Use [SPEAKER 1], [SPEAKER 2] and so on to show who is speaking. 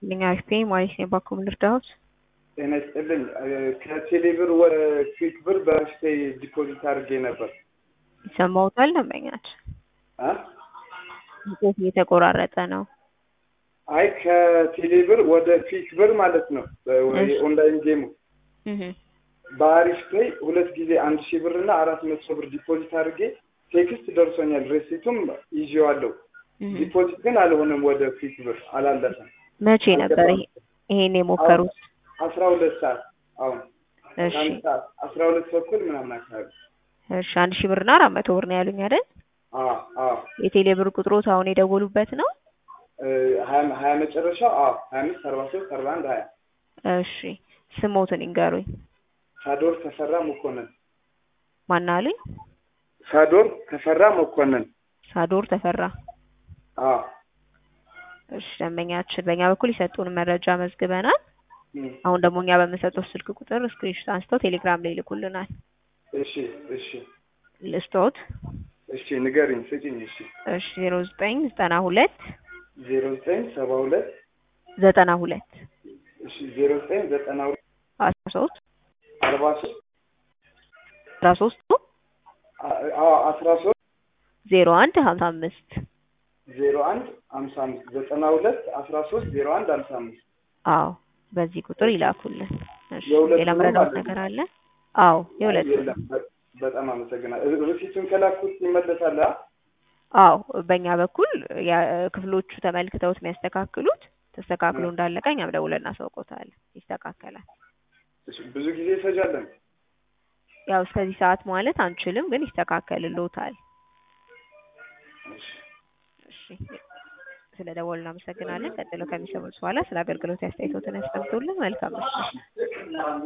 [SPEAKER 1] ልኝ አሪፍ ነኝ ማለት ነው። ባኮ ምን ልርዳዎት?
[SPEAKER 2] ጤና ይስጥልኝ። ከቴሌብር ወደ ክዊክ ብር በርሽቴ ዲፖዚት አድርጌ ነበር።
[SPEAKER 1] ይሰማዎታል? ደንበኛች
[SPEAKER 2] አ?
[SPEAKER 1] ጽሁፍ እየተቆራረጠ ነው።
[SPEAKER 2] አይ ከቴሌብር ወደ ክዊክ ብር ማለት ነው። ኦንላይን ጌሙ
[SPEAKER 1] እህ
[SPEAKER 2] በአሪፍ ፔይ ሁለት ጊዜ አንድ ሺህ ብር እና አራት መቶ ብር ዲፖዚት አድርጌ ቴክስት ደርሶኛል። ሬሲቱም ይዤዋለሁ።
[SPEAKER 1] እህ
[SPEAKER 2] ዲፖዚት ግን አልሆነም። ወደ ክዊክ ብር አላለፈም።
[SPEAKER 1] መቼ ነበር ይሄ ይሄን የሞከሩት?
[SPEAKER 2] አስራ ሁለት ሰዓት አሁን
[SPEAKER 1] እሺ
[SPEAKER 2] አንድ ሰዓት አስራ ሁለት ተኩል ምናምን አካባቢ
[SPEAKER 1] እሺ አንድ ሺህ ብርና አራት መቶ ብር ነው ያሉኝ አይደል?
[SPEAKER 2] አዎ አዎ
[SPEAKER 1] የቴሌ ብር ቁጥሮት አሁን የደወሉበት ነው?
[SPEAKER 2] እ ሀያ ሀያ መጨረሻው አዎ ሀያ አምስት አርባ ሶስት አርባ አንድ ሀያ
[SPEAKER 1] እሺ ስሞትን ይንገሩኝ።
[SPEAKER 2] ሳዶር ተፈራ መኮንን
[SPEAKER 1] ማን አሉኝ?
[SPEAKER 2] ሳዶር ተፈራ መኮንን
[SPEAKER 1] ሳዶር ተፈራ።
[SPEAKER 2] አዎ
[SPEAKER 1] እሺ ደንበኛችን በእኛ በኩል የሰጡን መረጃ መዝግበናል።
[SPEAKER 2] እም፣
[SPEAKER 1] አሁን ደግሞ እኛ በምንሰጠው ስልክ ቁጥር ስክሪንሾት አንስተው ቴሌግራም ላይ ይልኩልናል።
[SPEAKER 2] እሺ እሺ
[SPEAKER 1] ልስቶት
[SPEAKER 2] እሺ ንገሪኝ ስጪኝ እሺ
[SPEAKER 1] እሺ ዜሮ ዘጠኝ ዘጠና ሁለት
[SPEAKER 2] ዜሮ ዘጠኝ ሰባ ሁለት
[SPEAKER 1] ዘጠና ሁለት
[SPEAKER 2] እሺ ዜሮ ዘጠኝ ዘጠና ሁለት
[SPEAKER 1] አስራ ሶስት
[SPEAKER 2] አርባ ሶስት
[SPEAKER 1] አስራ ሶስቱ
[SPEAKER 2] አዎ አስራ ሶስት
[SPEAKER 1] ዜሮ አንድ ሀምሳ አምስት
[SPEAKER 2] ዜሮ አንድ ሀምሳ አምስት ዘጠና ሁለት አስራ ሶስት ዜሮ አንድ ሀምሳ አምስት
[SPEAKER 1] አዎ በዚህ ቁጥር ይላኩልን። እሺ
[SPEAKER 2] የሁለቱንም
[SPEAKER 1] ሌላ መረዳት
[SPEAKER 2] አለ?
[SPEAKER 1] ነገር አለ? አዎ የሁለት
[SPEAKER 2] የለም በ- በጣም አመሰግናለሁ። ሪሲቱን ከላኩት ይመለሳል? አ?
[SPEAKER 1] አዎ በእኛ በኩል ያ- ክፍሎቹ ተመልክተውት የሚያስተካክሉት ተስተካክሎ እንዳለቀ እኛም ደውለን እናሳውቆታለን። ይስተካከላል።
[SPEAKER 2] እሺ፣ ብዙ ጊዜ ይፈጃለን?
[SPEAKER 1] ያው እስከዚህ ሰዓት ማለት አንችልም፣ ግን ይስተካከልልዎታል።
[SPEAKER 2] እሺ።
[SPEAKER 1] እሺ ስለ ደወሉ እናመሰግናለን። ቀጥሎ ከሚሰሙት በኋላ ስለ አገልግሎት አስተያየቶትን ያስቀምጡልን። መልካም ምሽት።